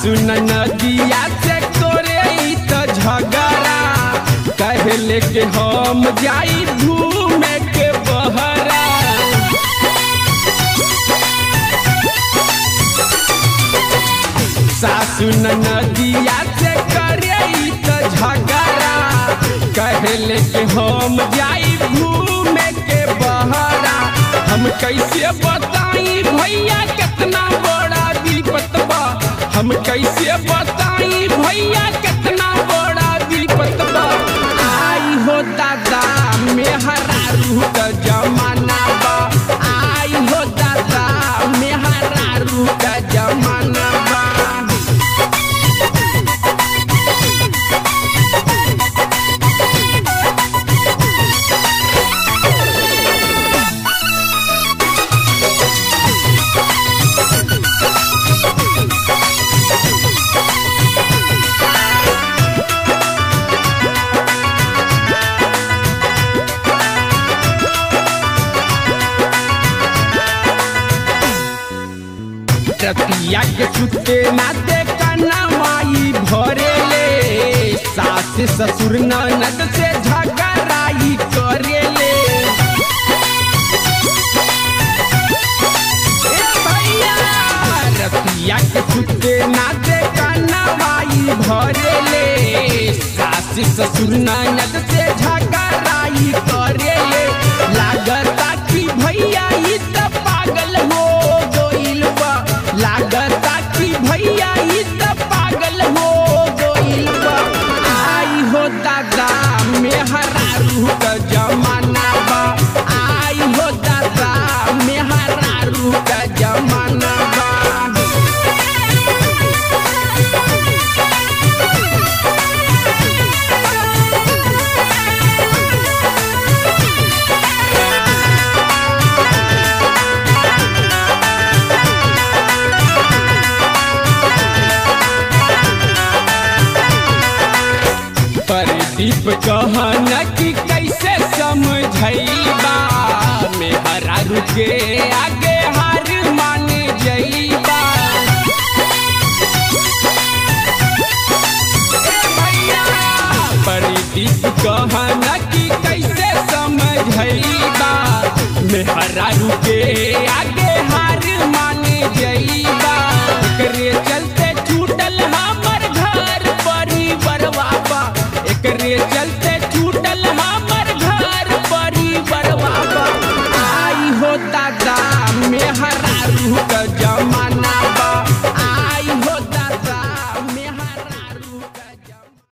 सासु नदिया से करे ई त झगड़ा कहले के हम जाई घूमे के बहरा सासु नदिया से करे ई त झगड़ा कहले के हम जाई घूमे के बहरा हम कैसे बताई भैया कितना बड़ा विपत बा हम कैसे बताई भैया कितना बड़ा विपत बा आई हो दादा मेहरा रूह का जमाना बा आई हो दादा मेहरा रूह का जमाना बा रतिया के सुते नाते कना माई भरे ले सास ससुर ननद से झगड़ाई करे ले ए भैया रतिया के सुते नाते कना माई भरे ले सास ससुर ननद से झगड़ाई करे ले लागता कि भैया ई त पागल हो गइल बा लागता कि भैया ई त पागल हो गइल बा आई हो दादा मेहरा रूह का जमाना बा आई हो दादा मेहरा रूह का जमाना बा प्रदीप कहन कि कैसे समझैबा मेहरा रुके आगे